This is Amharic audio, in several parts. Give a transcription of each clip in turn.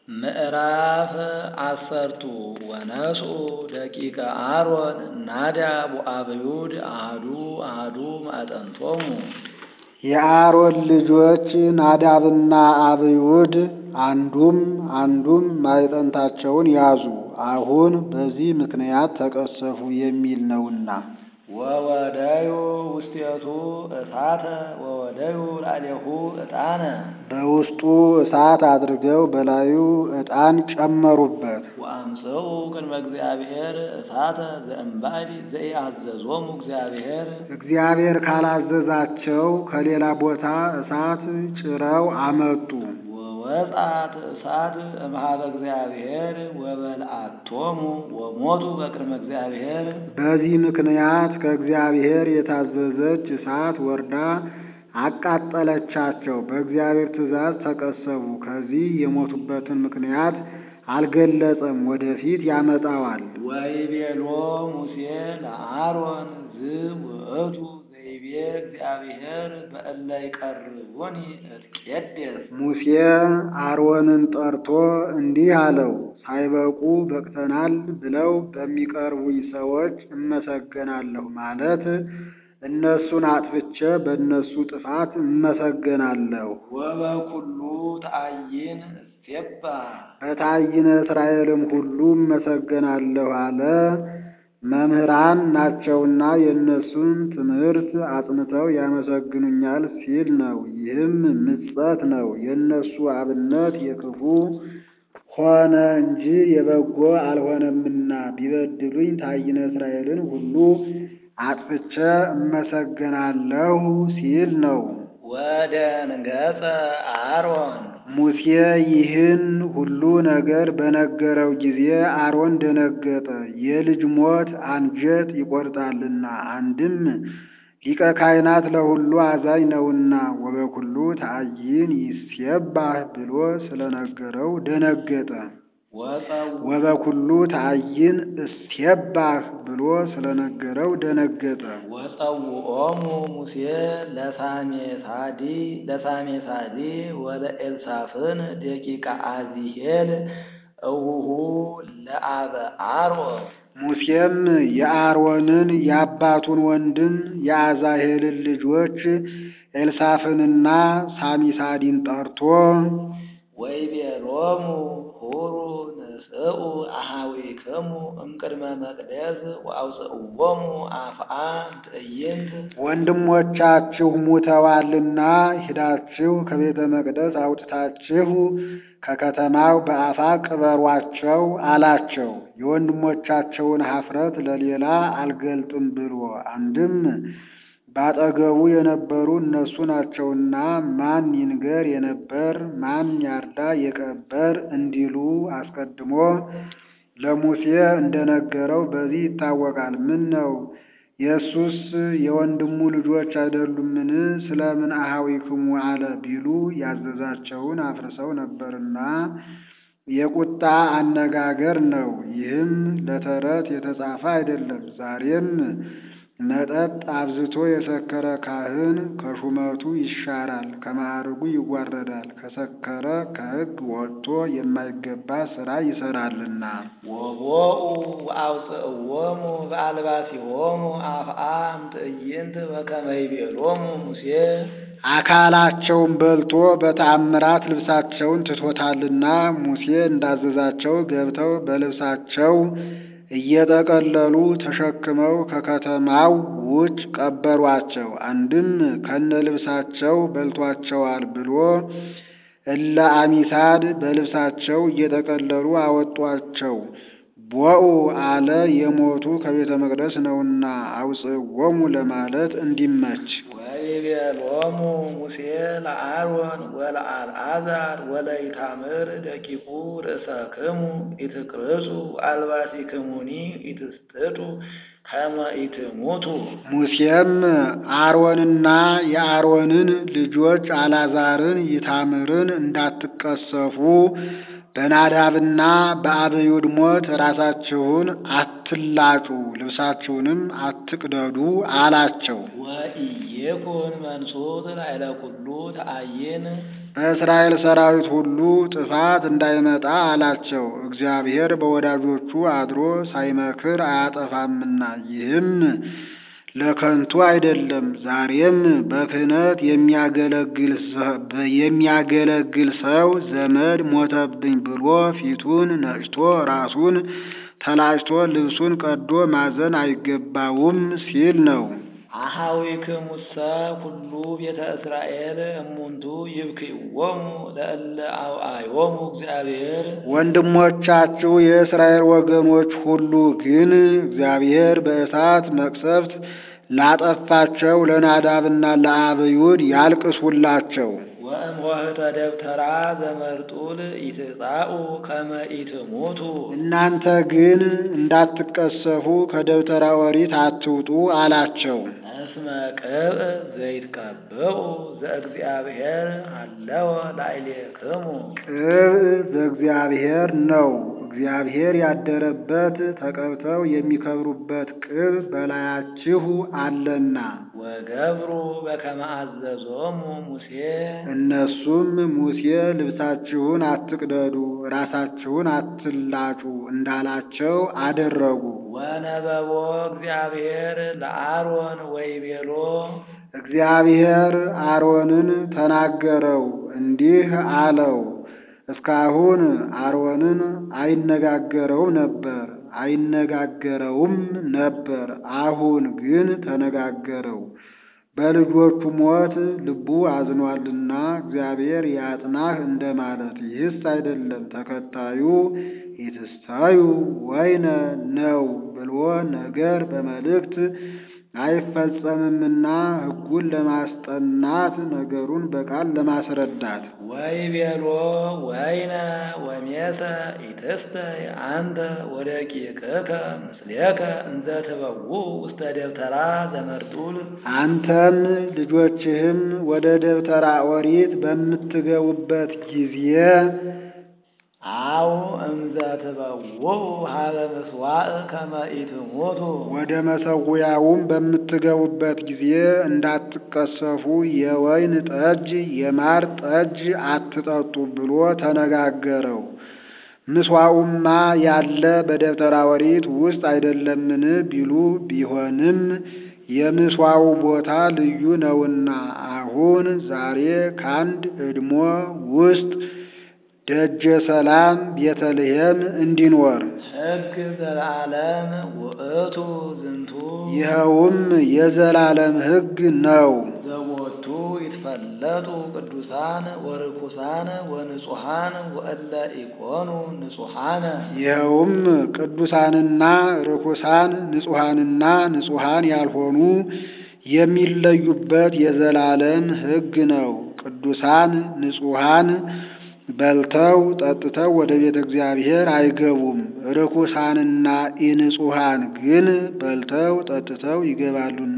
ምዕራፍ አሰርቱ ወነስኡ ደቂቀ አሮን ናዳብ ወአብዩድ አሐዱ አሐዱ ማዕጠንቶሙ የአሮን ልጆች ናዳብና አብዩድ አንዱም አንዱም ማዕጠንታቸውን ያዙ። አሁን በዚህ ምክንያት ተቀሰፉ የሚል ነውና። ወወደዩ ውስቴቱ እሳተ ወወደዩ ላዕሌሁ ዕጣነ በውስጡ እሳት አድርገው በላዩ ዕጣን ጨመሩበት። ወአምጽኡ ቅድመ እግዚአብሔር እሳተ ዘእምባዕድ ዘኢአዘዞሙ እግዚአብሔር እግዚአብሔር ካላዘዛቸው ከሌላ ቦታ እሳት ጭረው አመጡ። ወወጻት እሳት እምኀበ እግዚአብሔር ወበልዓቶሙ ወሞቱ በቅድመ እግዚአብሔር በዚህ ምክንያት ከእግዚአብሔር የታዘዘች እሳት ወርዳ አቃጠለቻቸው። በእግዚአብሔር ትእዛዝ ተቀሰፉ። ከዚህ የሞቱበትን ምክንያት አልገለጸም፣ ወደፊት ያመጣዋል። ወይቤሎ ሙሴ ለአሮን ዝውእቱ ዘይቤ እግዚአብሔር በእለ ይቀርቡኒ እትቄደስ ሙሴ አሮንን ጠርቶ እንዲህ አለው፣ ሳይበቁ በቅተናል ብለው በሚቀርቡኝ ሰዎች እመሰገናለሁ ማለት እነሱን አጥፍቼ በእነሱ ጥፋት እመሰገናለሁ። ወበኩሉ ተአይን እሴባ በታይነ እስራኤልም ሁሉ እመሰገናለሁ አለ። መምህራን ናቸውና የእነሱን ትምህርት አጽንተው ያመሰግኑኛል ሲል ነው። ይህም ምጸት ነው። የእነሱ አብነት የክፉ ሆነ እንጂ የበጎ አልሆነምና ቢበድሉኝ ታይነ እስራኤልን ሁሉ አጥፍቼ እመሰገናለሁ ሲል ነው። ወደንገጸ አሮን ሙሴ ይህን ሁሉ ነገር በነገረው ጊዜ አሮን ደነገጠ፣ የልጅ ሞት አንጀት ይቆርጣልና፣ አንድም ሊቀ ካህናት ለሁሉ አዛኝ ነውና፣ ወበኩሉ ተአይን ይሴባህ ብሎ ስለነገረው ደነገጠ። ወበኩሉ ተአይን እሴባህ ብሎ ስለነገረው ደነገጠ። ወጸውዖሙ ሙሴ ለሳሜሳዲ ለሳሜሳዲ ወለኤልሳፍን ደቂቀ አዚሄል እውሁ ለአበ አሮን ሙሴም የአሮንን የአባቱን ወንድም የአዛሄልን ልጆች ኤልሳፍንና ሳሚሳዲን ጠርቶ ወይቤሎሙ ሁሩ ንስኡ አኀዊክሙ እምቅድመ መቅደስ ወአውፅእዎሙ አፍአ ትዕይንት ወንድሞቻችሁ ሙተዋልና ሂዳችሁ ከቤተ መቅደስ አውጥታችሁ ከከተማው በአፋ ቅበሯቸው አላቸው። የወንድሞቻቸውን ኀፍረት ለሌላ አልገልጥም ብሎ አንድም ባጠገቡ የነበሩ እነሱ ናቸውና ማን ይንገር የነበር ማን ያርዳ የቀበር እንዲሉ አስቀድሞ ለሙሴ እንደነገረው በዚህ ይታወቃል። ምን ነው የእሱስ የወንድሙ ልጆች አይደሉምን? ስለምን አኀዊክሙ አለ ቢሉ ያዘዛቸውን አፍርሰው ነበርና የቁጣ አነጋገር ነው። ይህም ለተረት የተጻፈ አይደለም። ዛሬም መጠጥ አብዝቶ የሰከረ ካህን ከሹመቱ ይሻራል፣ ከማዕርጉ ይዋረዳል። ከሰከረ ከሕግ ወጥቶ የማይገባ ሥራ ይሰራልና። ወቦኡ ወአውፅእዎሙ በአልባሲሆሙ አፍአም ትዕይንት በከመ ይቤሎሙ ሙሴ አካላቸውን በልቶ በተአምራት ልብሳቸውን ትቶታልና ሙሴ እንዳዘዛቸው ገብተው በልብሳቸው እየጠቀለሉ ተሸክመው ከከተማው ውጭ ቀበሯቸው። አንድም ከነ ልብሳቸው በልቷቸዋል ብሎ እለ አሚሳድ በልብሳቸው እየጠቀለሉ አወጧቸው። ቦኡ አለ የሞቱ ከቤተ መቅደስ ነውና አውፅዎሙ ለማለት እንዲመች። ወይቤሎሙ ሙሴ ለአሮን ወለአልዓዛር ወለኢታምር ደቂቁ ርእሰክሙ ኢትቅርጹ አልባሲክሙኒ ኢትስጥጡ ከመ ኢትሙቱ። ሙሴም አሮንና የአሮንን ልጆች አልዓዛርን ኢታምርን እንዳትቀሰፉ በናዳብና በአብዩድ ሞት ራሳችሁን አትላጩ፣ ልብሳችሁንም አትቅደዱ አላቸው። ወኢይኩን መንሱት ላዕለ ኩሉ ተአይን በእስራኤል ሰራዊት ሁሉ ጥፋት እንዳይመጣ አላቸው። እግዚአብሔር በወዳጆቹ አድሮ ሳይመክር አያጠፋምና ይህም ለከንቱ አይደለም። ዛሬም በክህነት የሚያገለግል ሰው ዘመድ ሞተብኝ ብሎ ፊቱን ነጭቶ ራሱን ተላጭቶ ልብሱን ቀዶ ማዘን አይገባውም ሲል ነው። አኀዊክሙሰ ኩሉ ቤተ እስራኤል እሙንቱ ይብክይዎሙ ለእለ አውአዮሙ እግዚአብሔር ወንድሞቻችሁ የእስራኤል ወገኖች ሁሉ ግን እግዚአብሔር በእሳት መቅሰፍት ላጠፋቸው ለናዳብና ለአብዩድ ያልቅሱላቸው። ወእምኆህተ ደብተራ ዘመርጡል ኢትጻኡ ከመ ኢትሙቱ እናንተ ግን እንዳትቀሰፉ ከደብተራ ኦሪት አትውጡ አላቸው። እስመ ቅብእ ዘይትቀብኡ ዘእግዚአብሔር አለወ ላዕሌክሙ ቅብእ ዘእግዚአብሔር ነው። እግዚአብሔር ያደረበት ተቀብተው የሚከብሩበት ቅብ በላያችሁ አለና። ወገብሩ በከመ አዘዞሙ ሙሴ እነሱም ሙሴ ልብሳችሁን አትቅደዱ፣ ራሳችሁን አትላጩ እንዳላቸው አደረጉ። ወነበቦ እግዚአብሔር ለአሮን ወይቤሎ እግዚአብሔር አሮንን ተናገረው እንዲህ አለው። እስካሁን አሮንን አይነጋገረውም ነበር አይነጋገረውም ነበር። አሁን ግን ተነጋገረው። በልጆቹ ሞት ልቡ አዝኗልና እግዚአብሔር ያጽናህ እንደማለት። ይህስ አይደለም ተከታዩ ኢትስታዩ ወይነ ነው ብሎ ነገር በመልእክት አይፈጸምምና ሕጉን ለማስጠናት ነገሩን በቃል ለማስረዳት ወይቤሎ ወይነ ወሜሰ ኢትስተይ አንተ ወደቂቅከ ምስሌከ እንዘ ትበውኡ ውስተ ደብተራ ዘመርጡል አንተም ልጆችህም ወደ ደብተራ ኦሪት በምትገቡበት ጊዜ አው እምዘ ትበውኡ ሀበ ምስዋዕ ከመ ኢትሙቱ ወደ መሰዊያውም በምትገቡበት ጊዜ እንዳትቀሰፉ የወይን ጠጅ የማር ጠጅ አትጠጡ ብሎ ተነጋገረው። ምስዋዑማ ያለ በደብተራ ኦሪት ውስጥ አይደለምን ቢሉ ቢሆንም የምስዋዑ ቦታ ልዩ ነውና አሁን ዛሬ ከአንድ እድሞ ውስጥ ደጀ ሰላም ቤተልሔም እንዲኖር ሕግ ዘለዓለም ውእቱ ዝንቱ ይኸውም የዘላለም ሕግ ነው። ዘቦቱ ይትፈለጡ ቅዱሳን ወርኩሳን ወንጹሐን ወእለ ኢኮኑ ንጹሐነ ይኸውም ቅዱሳንና ርኩሳን ንጹሐንና ንጹሐን ያልሆኑ የሚለዩበት የዘላለም ሕግ ነው። ቅዱሳን ንጹሐን በልተው ጠጥተው ወደ ቤተ እግዚአብሔር አይገቡም። ርኩሳንና ኢንጹሐን ግን በልተው ጠጥተው ይገባሉና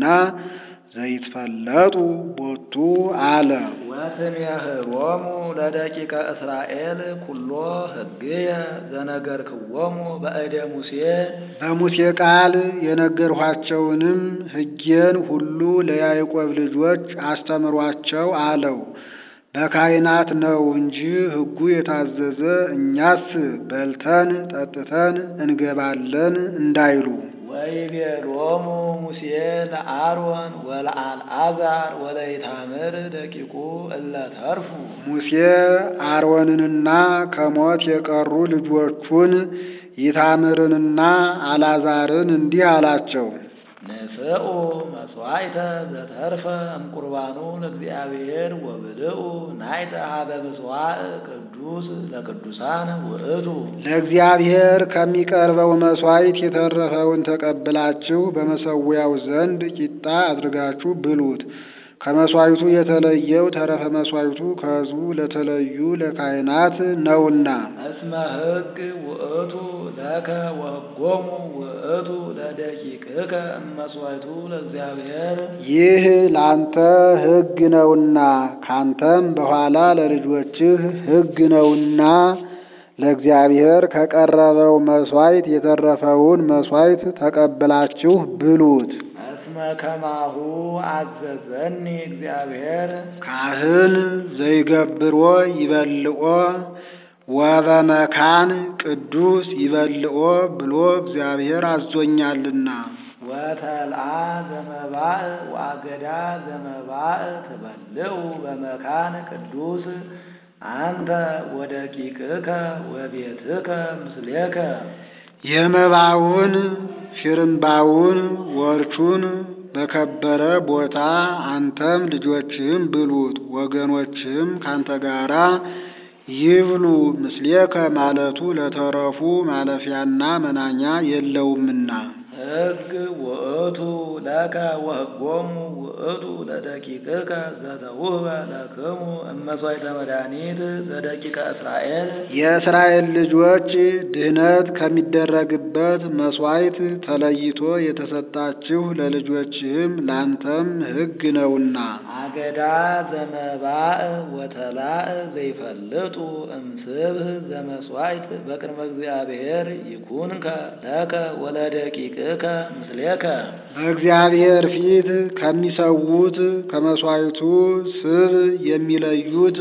ዘይትፈለጡ ቦቱ አለ። ወትሜህሮሙ ለደቂቀ እስራኤል ኩሎ ሕግየ ዘነገርክዎሙ በእደ ሙሴ በሙሴ ቃል የነገርኋቸውንም ሕጌን ሁሉ ለያዕቆብ ልጆች አስተምሯቸው አለው። በካህናት ነው እንጂ ሕጉ የታዘዘ እኛስ በልተን ጠጥተን እንገባለን እንዳይሉ። ወይቤሎሙ ሙሴ ለአሮን ወለአልዓዛር ወለኢታምር ደቂቁ እለ ተርፉ ሙሴ አሮንንና ከሞት የቀሩ ልጆቹን ኢታምርንና አልዓዛርን እንዲህ አላቸው። ንስኡ መስዋዕተ ዘተርፈ እምቁርባኑ ለእግዚአብሔር ወብልኡ ናይተ ሀበ ምስዋዕ ቅዱስ ለቅዱሳን ውእቱ ለእግዚአብሔር ከሚቀርበው መሥዋዕት የተረፈውን ተቀብላችሁ በመሠዊያው ዘንድ ቂጣ አድርጋችሁ ብሉት። ከመሥዋዕቱ የተለየው ተረፈ መሥዋዕቱ ከሕዝቡ ለተለዩ ለካህናት ነውና። እስመ ሕግ ውእቱ ለከ ወሕጎሙ ውእቱ ለደቂቅከ እመሥዋዕቱ ለእግዚአብሔር ይህ ላንተ ሕግ ነውና ካንተም በኋላ ለልጆችህ ሕግ ነውና ለእግዚአብሔር ከቀረበው መሥዋዕት የተረፈውን መሥዋዕት ተቀብላችሁ ብሉት። እስመ ከማሁ አዘዘኒ እግዚአብሔር ካህን ዘይገብሮ ይበልኦ ወበመካን ቅዱስ ይበልኦ ብሎ እግዚአብሔር አዞኛልና። ወተልአ ዘመባእ ወአገዳ ዘመባእ ትበልዑ በመካን ቅዱስ አንተ ወደቂቅከ ወቤትከ ምስሌከ የመባውን ፊርምባውን ወርቹን በከበረ ቦታ አንተም ልጆችህም ብሉት፣ ወገኖችህም ካንተ ጋራ ይብሉ። ምስሌከ ማለቱ ለተረፉ ማለፊያና መናኛ የለውምና። ሕግ ውእቱ ለከ ወሕጎሙ ውእቱ ለደቂቅከ ዘተውህበ ለክሙ እመሥዋዕተ መድኃኒት ዘደቂቀ እስራኤል የእስራኤል ልጆች ድህነት ከሚደረግበት መሥዋዕት ተለይቶ የተሰጣችሁ ለልጆችህም ላንተም ሕግ ነውና። አገዳ ዘመባእ ወተላእ ዘይፈልጡ እምስብህ ዘመሥዋዕት በቅድመ እግዚአብሔር ይኩንከ ለከ ወለደቂቅከ ምስሌከ በእግዚአብሔር ፊት ከሚሰዉት ከመሥዋዕቱ ስብ የሚለዩት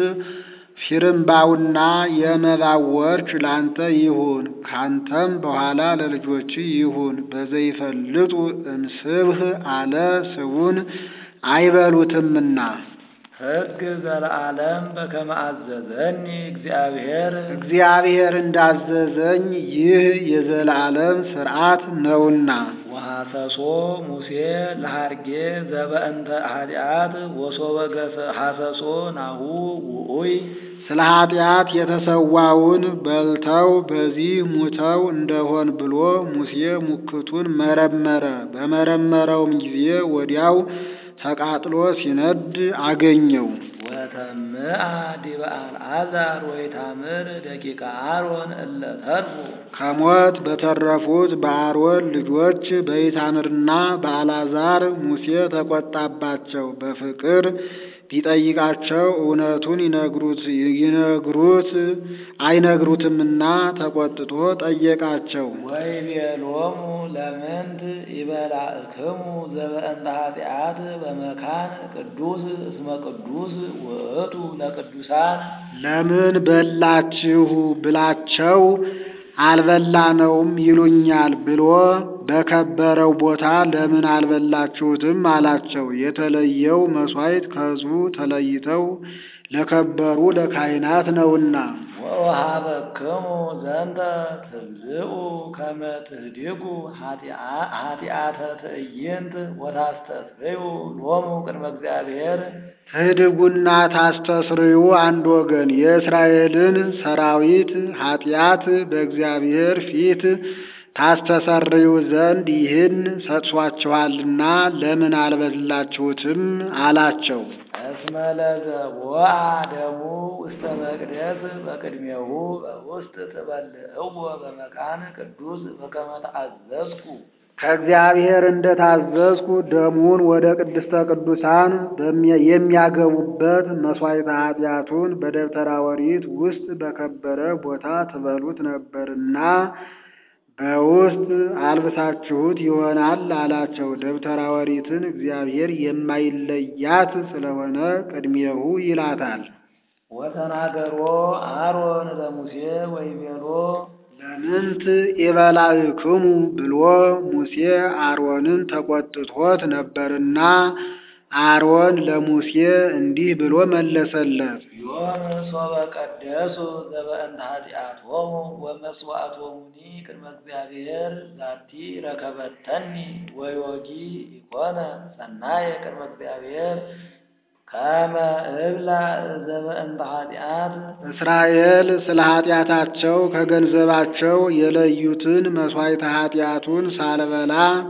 ፊርምባውና የመባው ወርች ላንተ ይሁን፣ ካንተም በኋላ ለልጆች ይሁን። በዘይፈልጡ እምስብህ አለ ስቡን አይበሉትምና። ሕግ ዘለዓለም በከመ አዘዘኒ እግዚአብሔር እግዚአብሔር እንዳዘዘኝ ይህ የዘላለም ሥርዓት ነውና። ወሐሰሶ ሙሴ ለሐርጌ ዘበእንተ ኃጢአት ወሶበ ሐሰሶ ናሁ ውኡይ ስለ ኃጢአት የተሰዋውን በልተው በዚህ ሙተው እንደሆን ብሎ ሙሴ ሙክቱን መረመረ። በመረመረውም ጊዜ ወዲያው ተቃጥሎ ሲነድ አገኘው። ወተምአ ዲበ አልዓዛር ወይታምር ደቂቀ አሮን እለ ተርፉ ከሞት በተረፉት በአሮን ልጆች በኢታምርና በአልዓዛር ሙሴ ተቆጣባቸው። በፍቅር ቢጠይቃቸው እውነቱን ይነግሩት ይነግሩት አይነግሩትምና ተቆጥቶ ጠየቃቸው። ወይቤሎሙ ለምንት ይበላእክሙ ዘበእንተ ኃጢአት በመካን ቅዱስ እስመ ቅዱስ ውእቱ ለቅዱሳን ለምን በላችሁ ብላቸው አልበላነውም ይሉኛል ብሎ በከበረው ቦታ ለምን አልበላችሁትም አላቸው። የተለየው መሥዋዕት ከሕዝቡ ተለይተው ለከበሩ ለካህናት ነውና። ወወሃበክሙ ዘንተ ትብዝኡ ከመ ትህድጉ ኃጢአተ ትዕይንት ወታስተስርዩ ሎሙ ቅድመ እግዚአብሔር ትህድጉና ታስተስርዩ አንድ ወገን የእስራኤልን ሰራዊት ኃጢአት በእግዚአብሔር ፊት ታስተሰርዩ ዘንድ ይህን ሰጥሷችኋልና ለምን አልበላችሁትም አላቸው። እስመ ለዘቦአ ደሙ ውስተ መቅደስ በቅድሜሁ በውስጥ ትበልዕዎ በመካን ቅዱስ በከመ ተአዘዝኩ ከእግዚአብሔር እንደታዘዝኩ ደሙን ወደ ቅድስተ ቅዱሳን የሚያገቡበት መሥዋዕተ ኃጢአቱን በደብተራ ኦሪት ውስጥ በከበረ ቦታ ትበሉት ነበርና በውስጥ አልብሳችሁት ይሆናል አላቸው። ደብተራ ኦሪትን እግዚአብሔር የማይለያት ስለሆነ ቅድሜሁ ይላታል። ወተናገሮ አሮን ለሙሴ ወይቤሎ ለምንት ኢበላዕክሙ ብሎ ሙሴ አሮንን ተቆጥቶት ነበርና አሮን ለሙሴ እንዲህ ብሎ መለሰለት። ዮም ሶበ ቀደሱ ዘበእንተ ኃጢአቶሙ ወመስዋዕቶሙኒ ቅድመ እግዚአብሔር ዛቲ ረከበተኒ ወዮጊ ኢኮነ ሰናየ ቅድመ እግዚአብሔር ከመ እብላ ዘበእንተ ኃጢአት እስራኤል ስለ ኃጢአታቸው ከገንዘባቸው የለዩትን መሥዋዕተ ኃጢአቱን ሳልበላ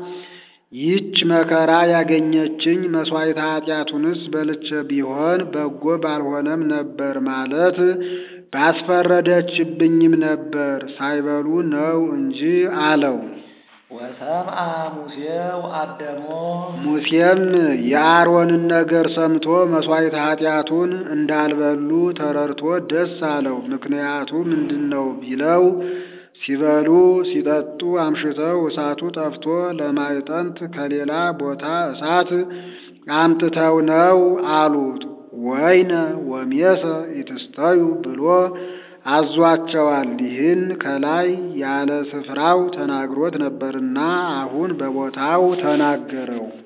ይህች መከራ ያገኘችኝ መሥዋዕተ ኃጢአቱንስ በልቼ ቢሆን በጎ ባልሆነም ነበር ማለት ባስፈረደችብኝም ነበር፣ ሳይበሉ ነው እንጂ አለው። ወሰምአ ሙሴ ወአደሞ ሙሴም የአሮንን ነገር ሰምቶ መሥዋዕተ ኃጢአቱን እንዳልበሉ ተረድቶ ደስ አለው። ምክንያቱ ምንድን ነው ቢለው ሲበሉ ሲጠጡ አምሽተው እሳቱ ጠፍቶ ለማዕጠንት ከሌላ ቦታ እሳት አምጥተው ነው አሉት። ወይነ ወሜሰ ኢትስተዩ ብሎ አዟቸዋል። ይህን ከላይ ያለ ስፍራው ተናግሮት ነበርና አሁን በቦታው ተናገረው።